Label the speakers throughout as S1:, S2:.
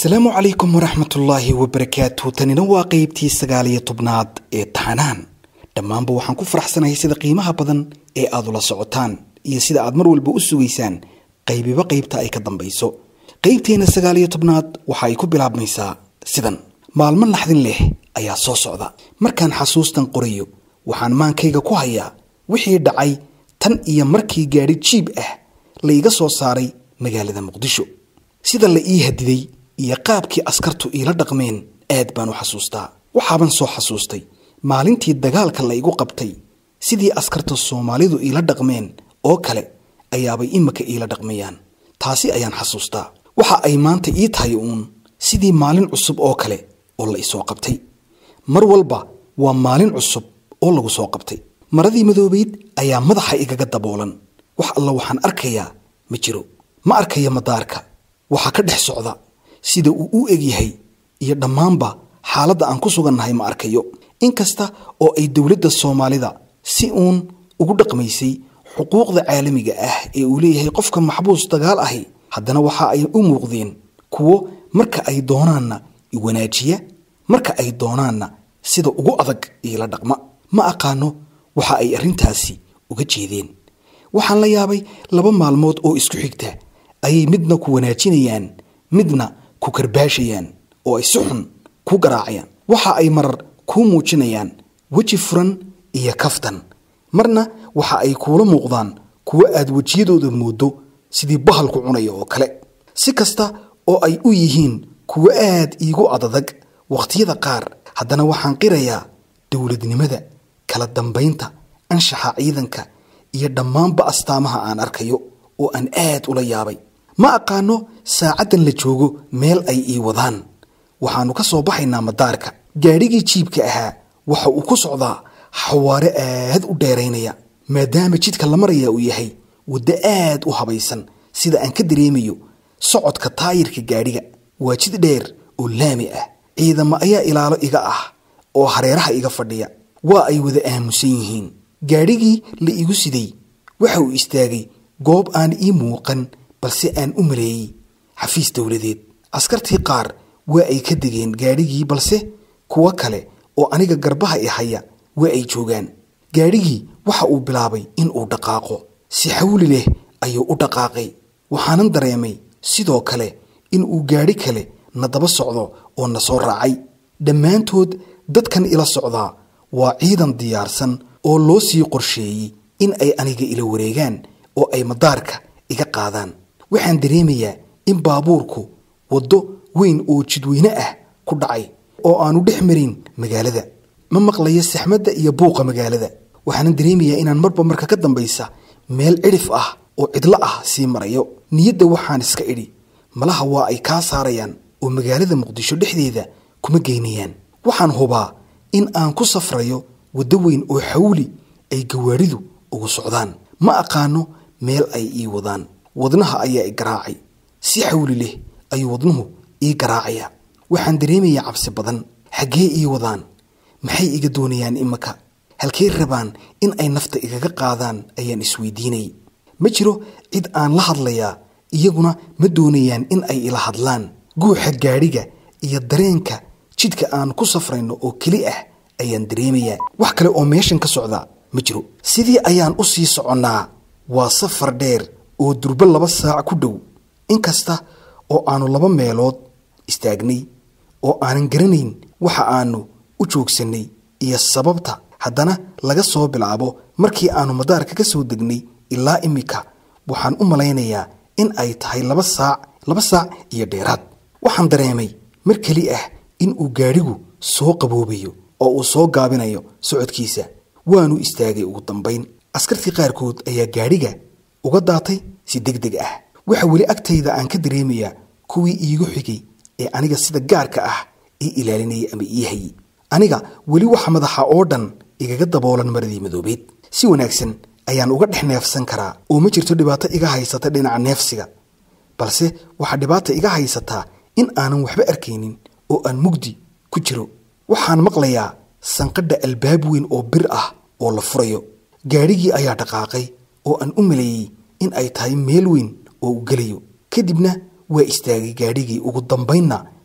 S1: asalaamu calaykum waraxmatullaahi wabarakaatu tanina waa qeybtii sagaal iyo tobnaad ee taxanaan dhammaanba waxaan ku faraxsanahay sida qiimaha badan ee aad ula socotaan iyo sida aad mar walba u sugaysaan qaybiba qaybta ay ka dambayso qaybteenna sagaal iyo tobnaad waxa ay ku bilaabmaysaa sidan maalmo naxdin leh ayaa soo socda markaan xasuustan qorayo waxaan maankayga ku hayaa wixii dhacay tan iyo markii gaadhi jiib ah laiga soo saaray magaalada muqdisho sida la ii hadiday iyo qaabkii askartu iila dhaqmeen aad baan u xasuustaa waxaaban soo xasuustay maalintii dagaalka la igu qabtay sidii askarta soomaalidu iila dhaqmeen oo kale ayaabay imika iila dhaqmayaan taasi ayaan xasuustaa waxa ay maanta ii tahay uun sidii maalin cusub oo kale oo la isoo qabtay mar walba waa maalin cusub oo lagu soo qabtay maradii madoobayd ayaa madaxa igaga daboolan wax alla waxaan arkayaa ma jiro ma arkaya madaarka waxaa ka dhex socda sida uu u egyahay iyo dhammaanba xaaladda aan ku sugannahay ma arkayo inkasta oo ay dowladda soomaalida si uun ugu dhaqmaysay xuquuqda caalamiga ah ee uu leeyahay qofka maxbuus dagaal ahi haddana waxa ay u muuqdeen kuwo marka ay doonaanna iwanaajiya marka ay doonaanna sida ugu adag iila dhaqma ma aqaano waxa ay arrintaasi uga jeedeen waxaan la yaabay laba maalmood oo isku xigta ayay midna ku wanaajinayaan midna ku karbaashayaan oo ay si xun ku garaacayaan waxa ay marar kuu muujinayaan weji furan iyo kaftan marna waxa ay kuula muuqdaan kuwo aad wejiyadooda mooddo sidii bahalku cunaya oo kale si kasta oo ay u yihiin kuwo aad iigu adadag wakhtiyada qaar haddana waxaan qirayaa dowladnimada kala dambaynta anshaxa ciidanka iyo dhammaanba astaamaha aan arkayo oo aan aad ula yaabay ma aqaano saacaddan la joogo meel ay ii wadaan waxaannu ka soo baxaynaa madaarka gaadhigii jiibka ahaa waxa uu ku socdaa xawaare aad u dheeraynaya maadaama jidka la maraya uu yahay waddo aad u habaysan sida aan ka dareemayo socodka taayirka gaadhiga waa jid dheer oo laami ah ciidamo ayaa ilaalo iga ah oo hareeraha iga fadhiya waa ay wada aamusan yihiin gaadhigii la igu siday waxa uu istaagay goob aan ii muuqan balse aan u maleeyey xafiis dowladeed askartii qaar waa ay ka degeen gaadhigii balse kuwo kale oo aniga garbaha i haya waa ay joogaan gaadhigii waxa uu bilaabay in uu dhaqaaqo si xawli leh ayuu u dhaqaaqay waxaanan dareemay sidoo kale in uu gaadhi kale na daba socdo oo na soo raacay dhammaantood dadkan ila socdaa waa ciidan diyaarsan oo loo sii qorsheeyey in ay aniga ila wareegaan oo ay madaarka iga qaadaan waxaan dareemayaa in baabuurku waddo weyn oo jidweyne ah ku dhacay oo aanu dhex marin magaalada ma maqlayo saxmadda iyo buuqa magaalada waxaanan dareemayaa inaan marba marka ka dambaysa meel cidhif ah oo cidlo ah sii marayo niyadda waxaan iska idhi malaha waa ay kaa saarayaan oo magaalada muqdisho dhexdeeda kuma geynayaan waxaan hubaa in aan ku safrayo waddo weyn oo xawli ay gawaadhidu ugu socdaan ma aqaano meel ay ii wadaan wadnaha ayaa i garaacay si xawli leh ayuu wadnuhu ii garaacayaa waxaan dareemayaa cabsi badan xaggee ii wadaan maxay iga doonayaan imaka halkey rabaan in ay nafta igaga qaadaan ayaan isweydiinayay ma jiro cid aan la hadlayaa iyaguna ma doonayaan in ay ila hadlaan guuxa gaadhiga iyo dareenka jidka aan ku safrayno oo keli ah ayaan dareemayaa wax kale oo meeshan ka socda ma jiro sidii ayaan u sii soconnaa waa safar dheer oo durbo laba saac ku dhow inkasta oo aanu laba meelood istaagnay oo aanan garanayn waxa aanu u joogsannay iyo sababta haddana laga soo bilaabo markii aanu madaarka ka soo degnay ilaa imika waxaan u malaynayaa in ay tahay laba saac laba saac iyo dheeraad waxaan dareemay mar keli ah in uu gaadhigu soo qaboobayo oo uu soo gaabinayo socodkiisa waanu istaagay ugu dambayn askartii qaarkood ayaa gaadhiga uga daatay si deg deg ah waxa weli agtayda aan ka dareemayaa kuwii iigu xigay ee aniga sida gaarka ah ii ilaalinayay ama ii hayay aniga weli waxa madaxa oo dhan igaga daboolan maradii madoobeed si wanaagsan ayaan uga dhex neefsan karaa oo ma jirto dhibaato iga haysata dhinaca neefsiga balse waxaa dhibaata iga haysataa in aanan waxba arkaynin oo aan mugdi ku jiro waxaan maqlayaa sanqadha albaab weyn oo bir ah oo la furayo gaadhigii ayaa dhaqaaqay oo aan u maleeyey in ay tahay meel weyn oo uu gelayo kadibna waa istaagay gaadhigii ugu dambaynna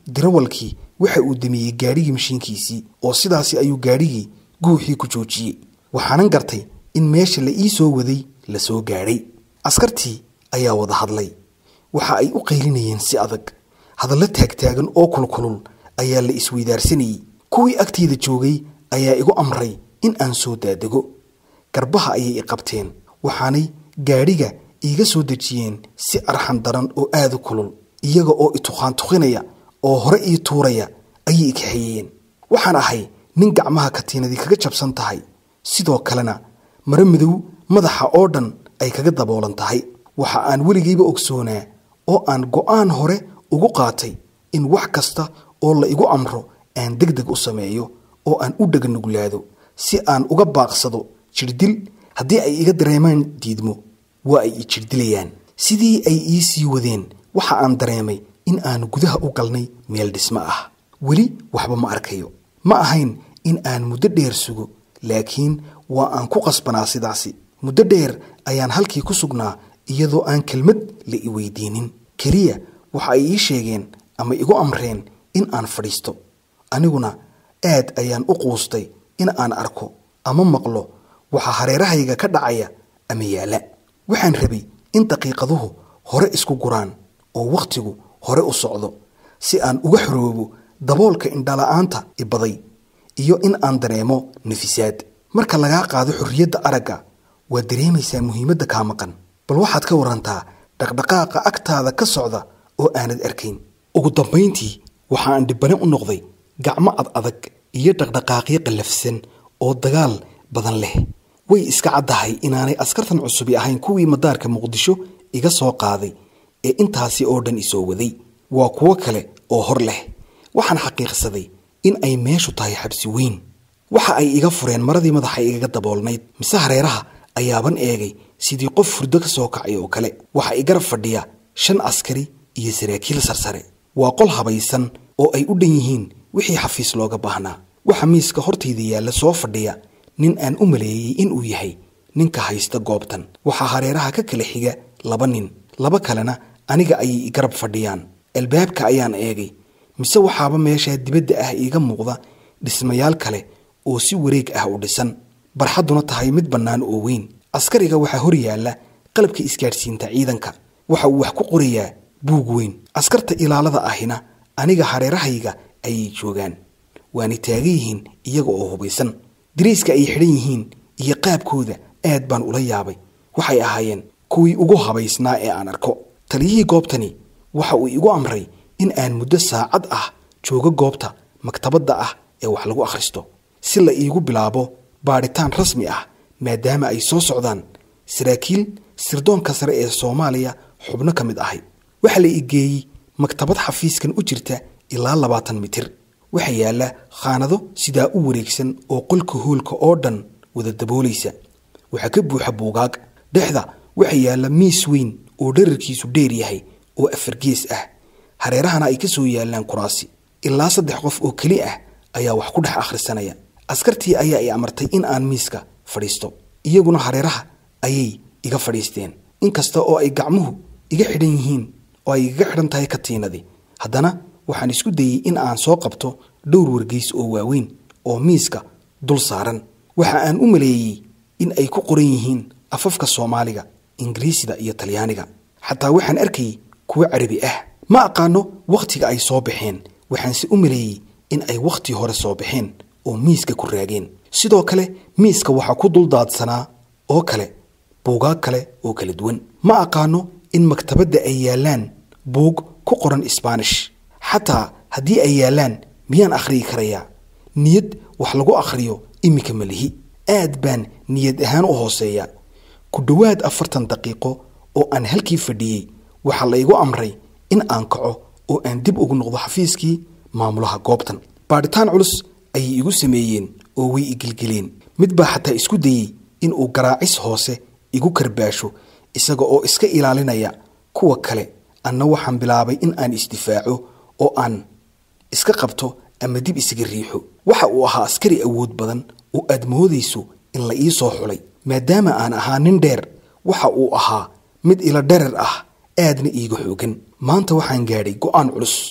S1: dirawalkii waxa uu damiyey gaadhigii mashiinkiisii oo sidaasi ayuu gaadhigii guuxii ku joojiyey waxaanan gartay in meesha la ii soo waday la soo gaadhay askartii ayaa wada hadlay waxa ay u qaylinayeen si adag hadallo taagtaagan oo kulkulul ayaa la isweydaarsanayey kuwii agteyda joogay ayaa igu amray in aan soo daadego garbaha ayay i qabteen waxaanay gaadhiga iiga soo dejiyeen si arxan daran oo aada u kulul iyaga oo ituqaantuqinaya oo hore ii tuuraya ayay i kaxeeyeen waxaan ahay nin gacmaha katiinadii kaga jabsan tahay sidoo kalena mare madow madaxa oo dhan ay kaga daboolan tahay waxa aan weligayba ogsoonaa oo aan go'aan hore ugu qaatay in wax kasta oo la igu amro aan deg deg u sameeyo oo aan u dhaganuglaado si aan uga baaqsado jirdil haddii ay iga dareemaan diidmo waa ay i jirdilayaan sidii ay ii sii wadeen waxa aan dareemay in aan gudaha u galnay meel dhismo ah weli waxba ma arkayo ma ahayn in aan muddo dheer sugo laakiin waa aan ku qasbanaa sidaasi muddo dheer ayaan halkii ku sugnaa iyadoo aan kelmad la i weydiinin keliya waxa ay ii sheegeen ama igu amreen in aan fadhiisto aniguna aad ayaan u quustay in aan arko ama maqlo waxa hareerahayga ka dhacaya ama yaala waxaan rabay in daqiiqaduhu hore isku guraan oo wakhtigu hore u socdo si aan uga xoroobo daboolka indhala-aanta ibaday iyo in aan dareemo nafisaad marka lagaa qaado xorriyadda aragga waad dareemaysaa muhiimadda kaa maqan bal waxaad ka warantaa dhaqdhaqaaqa agtaada ka socda oo aanad arkayn ugu dambayntii waxa aan dhibbane u noqday gacmo ad adag iyo dhaqdhaqaaqyo qallafsan oo dagaal badan leh way iska caddahay inaanay askartan cusubi ahayn kuwii madaarka muqdisho iga soo qaaday ee intaasi oo dhan isoo waday waa kuwo kale oo hor leh waxaan xaqiiqsaday in ay meeshu tahay xabsi weyn waxa ay iga fureen maradii madaxa igaga daboolnayd mise hareeraha ayaaban eegay sidii qof furdo ka soo kacay oo kale waxa i garab fadhiya shan askari iyo saraakiil sarsare waa qol habaysan oo ay u dhan yihiin wixii xafiis looga baahnaa waxa miiska hortayda yaalla soo fadhiya nin aan u maleeyey inuu yahay ninka haysta goobtan waxaa hareeraha ka kala xiga laba nin laba kalena aniga ayay i garab fadhiyaan albaabka ayaan eegay mise waxaaba meeshaa dibadda ah iiga muuqda dhismayaal kale oo si wareeg ah u dhisan barxadduna tahay mid bannaan oo weyn askariga waxaa hor yaalla qalabka isgaadhsiinta ciidanka waxa uu wax ku qorayaa buug weyn askarta ilaalada ahina aniga hareerahayga ayay joogaan waana taagan yihiin iyaga oo hubaysan dariiska ay xidhan yihiin iyo qaabkooda aad baan ula yaabay waxay ahaayeen kuwii ugu habaysnaa ee aan arko taliyihii goobtani waxa uu igu amray in aan muddo saacad ah joogo goobta maktabadda ah ee wax lagu akhristo si la iigu bilaabo baadhitaan rasmi ah maadaama ay soo socdaan saraakiil sirdoonka sare ee soomaaliya xubno ka mid ahay waxaa la igeeyey maktabad xafiiskan u jirta ilaa labaatan mitir waxaa yaalla khaanado sidaa u wareegsan oo qolka hoolka oo dhan wada daboolaysa waxaa ka buuxa buugaag dhexda waxaa yaalla miis weyn oo dherarkiisu dheer yahay oo afar gees ah hareerahana ay ka soo yaallaan kuraasi ilaa saddex qof oo keli ah ayaa wax ku dhex akhrisanaya askartii ayaa i amartay in aan miiska fadhiisto iyaguna hareeraha ayay iga fadhiisteen inkasta oo ay gacmuhu iga xidhan yihiin oo ay igaga xidhan tahay katiinadii haddana waxaan isku dayey in aan soo qabto dhowr wargeys oo waaweyn oo miiska dul saaran waxa aan u maleeyey in ay ku qoran yihiin afafka soomaaliga ingiriisida iyo talyaaniga xataa waxaan arkayay kuwo carabi ah ma aqaano wakhtiga ay soo baxeen waxaanse u maleeyey in ay wakhti hore soo baxeen oo miiska ku raageen sidoo kale miiska waxaa ku dul daadsanaa oo kale buugaag kale oo kala duwan ma aqaano in maktabadda ay yaallaan buug ku qoran isbaanish xataa haddii ay yaallaan miyaan akhriyi karayaa niyad wax lagu akhriyo iminka ma lihi aad baan niyad ahaan u hooseeya ku dhowaad afartan daqiiqo oo aan halkii fadhiyey waxaa la igu amray in aan kaco oo aan dib ugu noqdo xafiiskii maamulaha goobtan baadhitaan culus ayay igu sameeyeen oo way igilgeleen mid baa xataa isku dayey in uu garaacis hoose igu karbaasho isaga oo iska ilaalinaya kuwa kale anna waxaan bilaabay in aan isdifaaco oo aan iska qabto ama dib isaga riixo waxa uu ahaa askari awood badan oo aad moodayso in la ii soo xulay maadaama aan ahaa nin dheer waxa uu ahaa mid ila dherer ah aadna iiga xoogan maanta waxaan gaadhay go'aan culus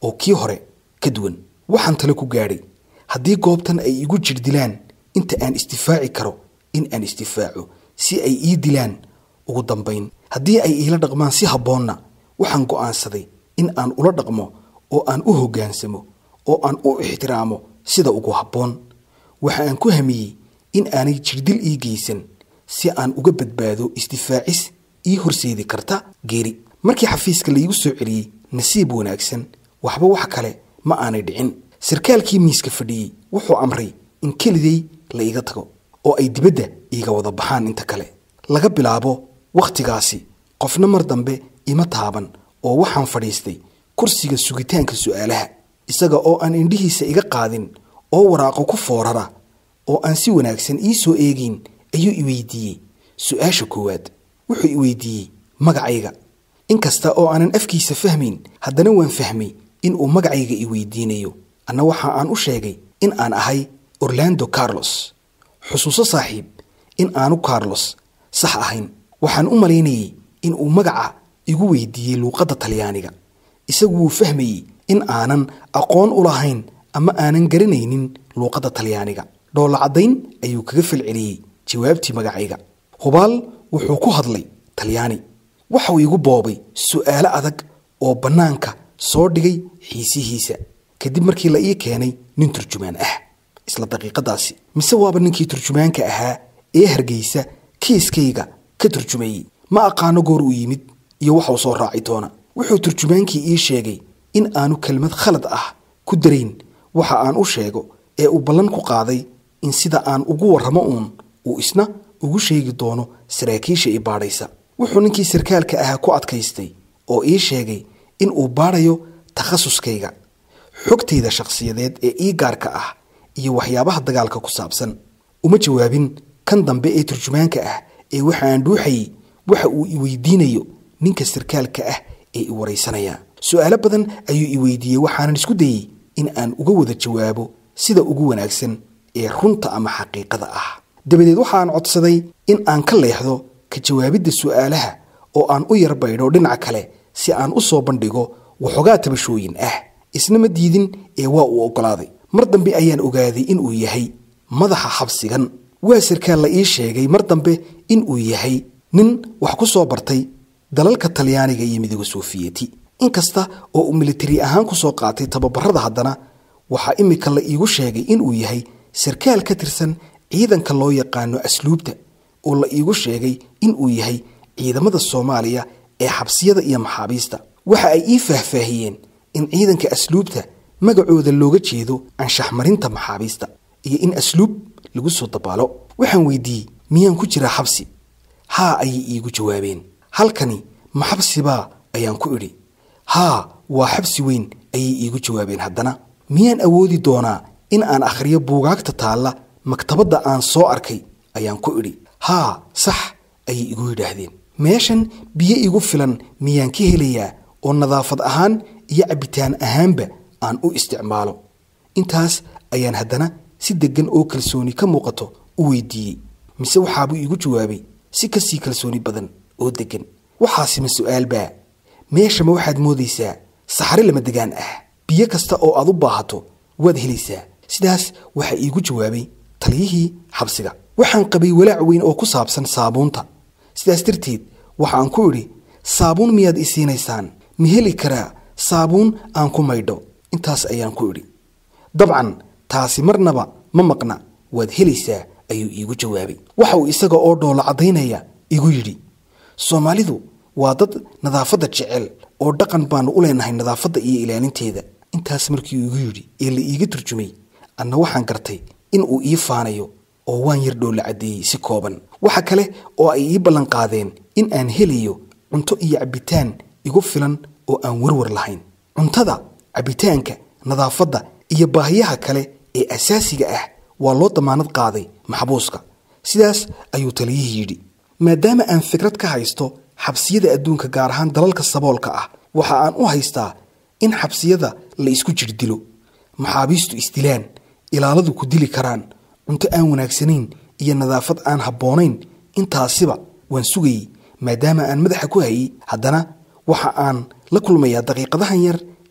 S1: oo kii hore ka duwan waxaan tale ku gaadhay haddii goobtan ay igu jir dilaan inta aan isdifaaci karo in aan isdifaaco si ay ii dilaan ugu dambayn haddii ay iila dhaqmaan si habboonna waxaan go'aansaday in aan ula dhaqmo oo aan u hoggaansamo oo aan u ixtiraamo sida ugu habboon waxa aan ku hamiyey in aanay jirdil ii geysan si aan uga badbaado isdifaacis ii horseedi karta geeri markii xafiiska laigu soo celiyey nasiib wanaagsan waxba wax kale ma aanay dhicin sarkaalkii miiska fadhiyey wuxuu amray in keliday la iga tago oo ay dibadda iiga wada baxaan inta kale laga bilaabo wakhtigaasi qofna mar dambe ima taaban oo waxaan fadhiistay kursiga sugitaanka su'aalaha isaga oo aan indhihiisa iga qaadin oo waraaqo ku foorara oo aan si wanaagsan ii soo eegayn ayuu i weydiiyey su-aasha koowaad wuxuu i weydiiyey magacayga inkasta oo aanan afkiisa fahmayn haddana waan fahmay in uu magacayga i weydiinayo anna waxa aan u sheegay in aan ahay orlando carlos xusuuso saaxiib in aanu carlos sax ahayn waxaan u malaynayey in uu magaca igu weydiiyey luuqadda talyaaniga isagu wuu fahmayey in aanan aqoon u lahayn ama aanan garanaynin luuqadda talyaaniga dhoolla caddayn ayuu kaga falceliyey jawaabtii magacayga hubaal wuxuu ku hadlay talyaani waxau igu boobay su'aalo adag oo bannaanka soo dhigay xiisihiisa kadib markii la ii keenay nin turjumaan ah isla daqiiqadaasi mise waaba ninkii turjumaanka ahaa ee hargeysa kiiskayga ka turjumayey ma aqaano goor uu yimid iyo waxuu soo raaci doona wuxuu turjumaankii ii sheegay in aanu kelmad khalad ah ku darayn waxa aan u sheego ee uu ballan ku qaaday in sida aan ugu warramo uun uu isna ugu sheegi doono saraakiisha i baadhaysa wuxuu ninkii sarkaalka ahaa ku adkaystay oo ii sheegay in uu baadhayo takhasuskayga xogtayda shakhsiyadeed ee ii gaarka ah iyo waxyaabaha dagaalka ku saabsan uma jawaabin kan dambe ee turjumaanka ah ee waxa aan dhuuxayey waxa uu i weydiinayo ninka sarkaalka ah ee i waraysanaya su'aalo badan ayuu i weydiiyey waxaanan isku dayey in aan uga wada jawaabo sida ugu wanaagsan ee runta ama xaqiiqada ah dabadeed waxaan codsaday in aan ka leexdo ka jawaabidda su'aalaha oo aan u yar baydho dhinaca kale si aan u soo bandhigo waxoogaa tabashooyin ah isna ma diidin ee waa uu oggolaaday mar dambe ayaan ogaaday in uu yahay madaxa xabsigan waa sarkaal la ii sheegay mar dambe in uu yahay nin wax ku soo bartay dalalka talyaaniga iyo midooda soofiyeti inkasta oo uu militari ahaan ku soo qaatay tababarada haddana waxaa imika la iigu sheegay inuu yahay sarkaal ka tirsan ciidanka loo yaqaano asluubta oo la iigu sheegay inuu yahay ciidamada soomaaliya ee xabsiyada iyo maxaabiista waxa ay ii faahfaahiyeen in ciidanka asluubta magacooda looga jeedo anshaxmarinta maxaabiista iyo in asluub lagu soo dabaalo waxaan weydiiyey miyaan ku jiraa xabsi haa ayay iigu jawaabeen halkani ma xabsibaa ayaan ku idhi haa waa xabsi weyn ayay iigu jawaabeen haddana miyaan awoodi doonaa in aan akhriyo buugaagta taalla maktabadda aan soo arkay ayaan ku idhi haa sax ayay igu yidhaahdeen meeshan biyo igu filan miyaan ka helayaa oo nadaafad ahaan iyo cabbitaan ahaanba aan u isticmaalo intaas ayaan haddana si deggan oo kalsooni ka muuqato u weydiiyey mise waxaabuu iigu jawaabay si kasii kalsooni badan oo deggan waxaasima su'aalbaa meeshama waxaad moodaysaa saxare lama degaan ah biyo kasta oo aad u baahato waad helaysaa sidaas waxaa iigu jawaabay taliyihii xabsiga waxaan qabay walaac weyn oo ku saabsan saabuunta sidaas darteed waxaan ku idhi saabuun miyaad i siinaysaan ma heli karaa saabuun aan ku maydho intaas ayaan ku idhi dabcan taasi marnaba ma maqna waad helaysaa ayuu iigu jawaabay waxa uu isaga oo dhoola caddaynaya igu yidhi soomaalidu waa dad nadaafadda jecel oo dhaqan baanu u leenahay nadaafadda iyo ilaalinteeda intaas markii uu igu yidhi ee la iiga turjumay anna waxaan gartay in uu ii faanayo oo waan yar dhoola caddeeyey si kooban waxa kale oo ay ii ballanqaadeen in aan helayo cunto iyo cabbitaan igu filan oo aan warwar lahayn cuntada cabbitaanka nadaafadda iyo baahiyaha kale ee asaasiga ah waa loo damaanad qaaday maxbuuska sidaas ayuu taliyihii yidhi maadaama aan fikrad ka haysto xabsiyada adduunka gaar ahaan dalalka saboolka ah waxa aan u haystaa in xabsiyada la isku jirdilo maxaabiistu isdilaan ilaaladu ku dili karaan cunto aan wanaagsanayn iyo nadaafad aan habboonayn intaasiba waan sugayey maadaama aan madaxa ku hayey haddana waxa aan la kulmayaa daqiiqadahan yar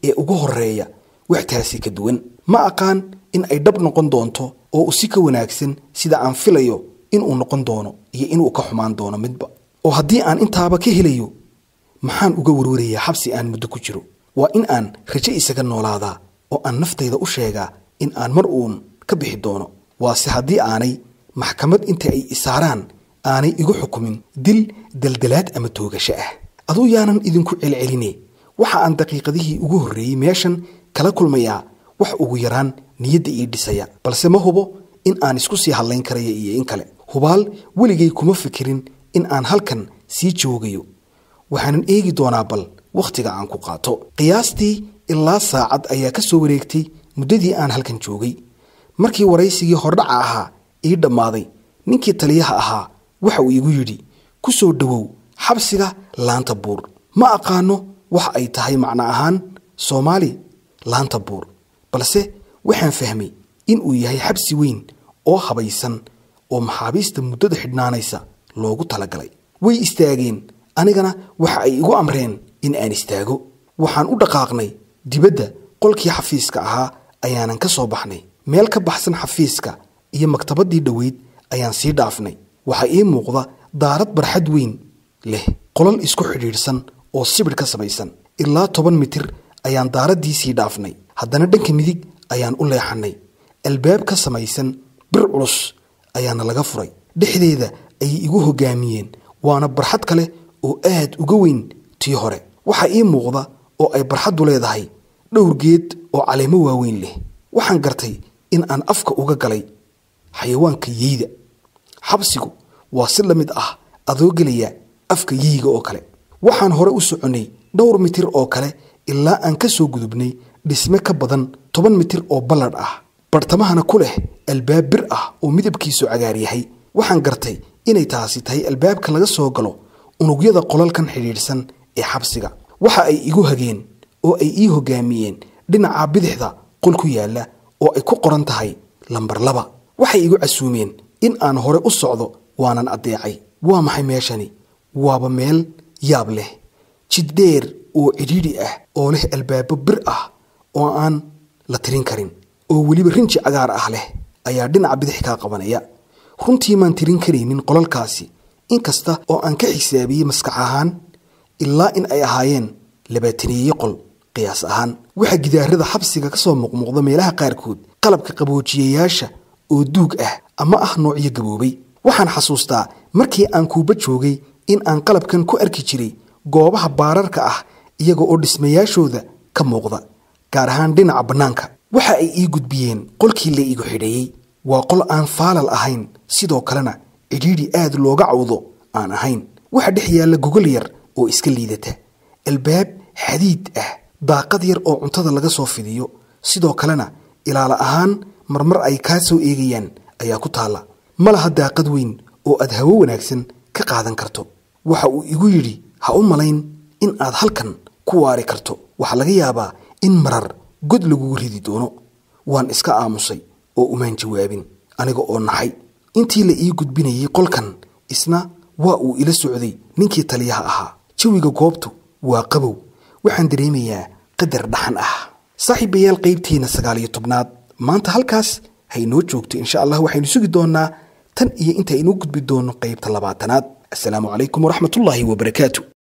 S1: ee ugu horeeya wax taasi ka duwan ma aqaan in ay dhab noqon doonto oo u si ka wanaagsan sida aan filayo inuu noqon doono iyo inuu ka xumaan doono midba oo haddii aan intaaba ka helayo maxaan uga warwarayaa xabsi aan muddo ku jiro waa in aan rajo isaga noolaadaa oo aan naftayda u sheegaa in aan mar uun ka bixi doono waase haddii aanay maxkamad inta ay isaaraan aanay igu xukumin dil daldalaad ama toogasho ah aduu yaanan idinku celceline waxa aan daqiiqadihii ugu horreeyey meeshan kala kulmayaa wax ugu yaraan niyadda ii dhisaya balse ma hubo in aan isku sii hadlayn karaya iyo in kale hubaal weligay kuma fikirin in aan halkan sii joogayo waxaanan eegi doonaa bal wakhtiga aan ku qaato qiyaastii ilaa saacad ayaa ka soo wareegtay muddadii aan halkan joogay markii waraysigii hordhaca ahaa ii dhammaaday ninkii taliyaha ahaa waxa uu igu yidhi ku soo dhowow xabsiga laanta buur ma aqaano waxa ay tahay macno ahaan soomaali laanta buur balse waxaan fahmay in uu yahay xabsi weyn oo habaysan oo maxaabiista muddada xidhnaanaysa loogu talagalay way istaageen anigana waxa ay igu amreen in aan istaago waxaan u dhaqaaqnay dibadda qolkii xafiiska ahaa ayaanan ka soo baxnay meel ka baxsan xafiiska iyo maktabaddii dhoweyd ayaan sii dhaafnay waxaa ii muuqda daarad barxad weyn leh qolal isku xidhiidhsan oo sibidh ka samaysan ilaa toban mitir ayaan daaraddii sii dhaafnay haddana dhanka midig ayaan u leexannay albaab ka samaysan bir culus ayaana laga furay dhexdeeda ayay igu hoggaamiyeen waana barxad kale oo aad uga weyn tii hore waxaa ii muuqda oo ay barxaddu leedahay dhowr geed oo caleemo waaweyn leh waxaan gartay in aan afka uga galay xayawaanka yeyda xabsigu waa si la mid ah adoo gelaya afka yeyga oo kale waxaan hore u soconnay dhowr mitir oo kale ilaa aan ka soo gudubnay dhisme ka badan toban mitir oo balladh ah bartamahana ku leh albaab bir ah oo midabkiisu cagaar yahay waxaan gartay inay taasi tahay albaabka laga soo galo unugyada qolalkan xidhiidhsan ee xabsiga waxa ay igu hageen oo ay ii hoggaamiyeen dhinaca bidixda qol ku yaalla oo ay ku qoran tahay lambar laba waxay igu casuumeen in aan hore u socdo waanan addeecay waa maxay meeshani waaba meel yaab leh jid dheer oo cidhiidhi ah oo leh albaabo bir ah oo aan la tirin karin oo weliba rinji cagaar ah leh ayaa dhinaca bidix kaa qabanaya runtii maan tirin karaynin qolalkaasi inkasta oo aan ka xisaabiyey maskax ahaan ilaa in ay ahaayeen labaataneeye qol qiyaas ahaan waxaa gidaarada xabsiga ka soo muuqmuuqda meelaha qaarkood qalabka qaboojiyayaasha oo duug ah ama ah noocyo gaboobay waxaan xasuustaa markii aan kuuba joogay in aan qalabkan ku arki jiray goobaha baararka ah iyaga oo dhismayaashooda ka muuqda gaar ahaan dhinaca bannaanka waxa ay ii gudbiyeen qolkii la igu xidheeyey waa qol aan faalal ahayn sidoo kalena cidhiidhi aad looga cawdo aan ahayn waxa dhex yaalla gogol yar oo iska liidata albaab xadiid ah daaqad yar oo cuntada laga soo fidiyo sidoo kalena ilaala ahaan marmar ay kaa soo eegayaan ayaa ku taalla ma laha daaqad weyn oo aad hawo wanaagsan ka qaadan karto waxa uu igu yidhi ha u malayn in aad halkan ku waari karto waxaa laga yaabaa in marar god lagugu ridi doono waan iska aamusay oo umaan jawaabin aniga oo naxay intii la ii gudbinayay qolkan isna waa uu ila socday ninkii taliyaha ahaa jawiga goobtu waa qabow waxaan dareemayaa qadar dhaxan ah saaxiibayaal qaybteena sagaal iyo tobnaad maanta halkaas haynoo joogto insha allah waxaynu sugi doonaa tan iyo inta aynuu gudbi doono qaybta labaatanaad assalaamu calaykum waraxmatullaahi wabarakaatu